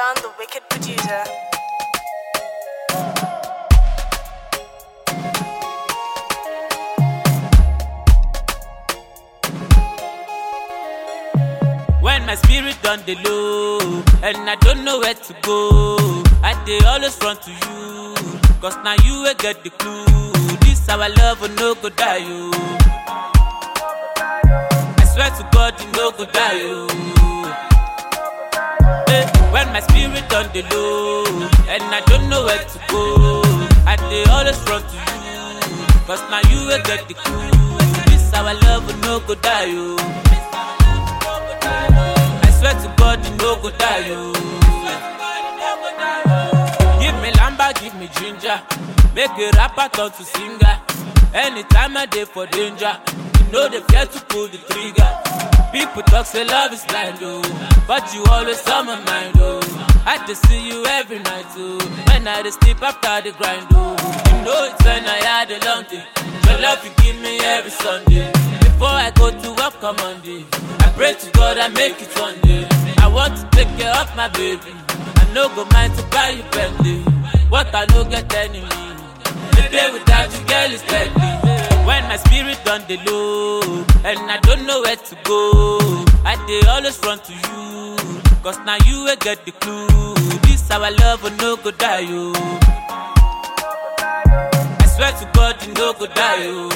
John, the wicked producer. When my spirit done the low and I don't know where to go, I dey always run to you. Cause now you will get the clue. This our love will no go die you. I swear to God, you no go die you. Eh, when my spirit done the low and I don't know where to go, I dey always run to you. Cause now you will get the clue. This our love will no go die you. I swear to God, you no go die, yo. Give me lamba, give me ginger. Make a rapper turn to singer. Anytime I dey for danger, you know they fear to pull the trigger. People talk say love is blind, oh, but you always on my mind, oh. I just see you every night, oh. When I dey sleep after the grind, oh. You know it's when I had a long day. Your love you give me every Sunday. Before I go to work on Monday, I pray to God I make it one day. I want to take care of my baby. I no go mind to buy you Bentley. What I no get enemy. The day without you, girl, is deadly. When my spirit done the low, and I don't know where to go, I dey always run to you. Cause now you will get the clue. This our love will no go die, yo. I swear to God, you no go die, yo.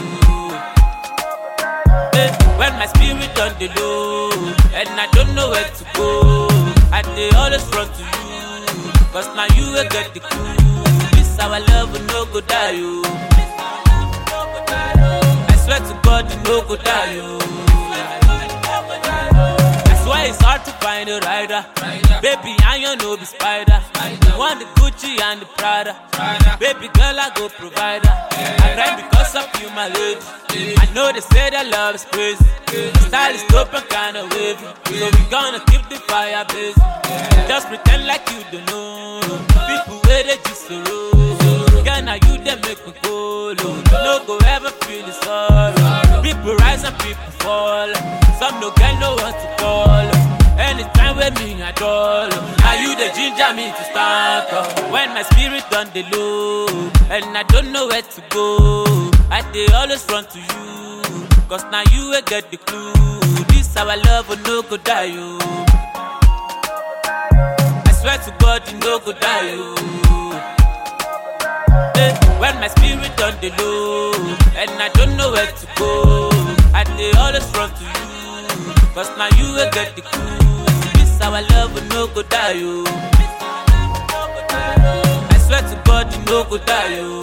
Eh, When my spirit on the low And I don't know where to go I dey always run to you Cause now you will get the clue This our love will no go die you I swear to God you no go die you That's why it's hard to find a rider Baby I you no be spider You want the Gucci and the Prada Baby girl I go provider I cry because of you my lady I know they say that love is crazy Style is dope and kinda wavy So we gonna keep the fire blazing Just pretend like you don't know People where they just so low Girl now you they make me go low No go ever feel the sorrow People rise and people fall Some no get no one to call Anytime with me at all Now you the ginger me to start up When my spirit on the low And I don't know where to go I dey always run to you Cause now you will get the clue This our love will no go die you I swear to God you no go die you Eh, When my spirit on the low And I don't know where to go I dey always run to you Cause now you will get the clue This our love will no go die you I swear to God you no go die you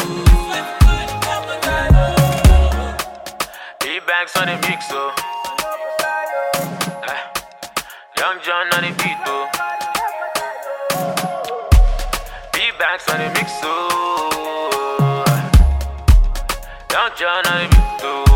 E-Banks on the mix, oh. Eh. Young John on the beat, oh. E-Banks on the mix, oh. Young John on the beat, oh.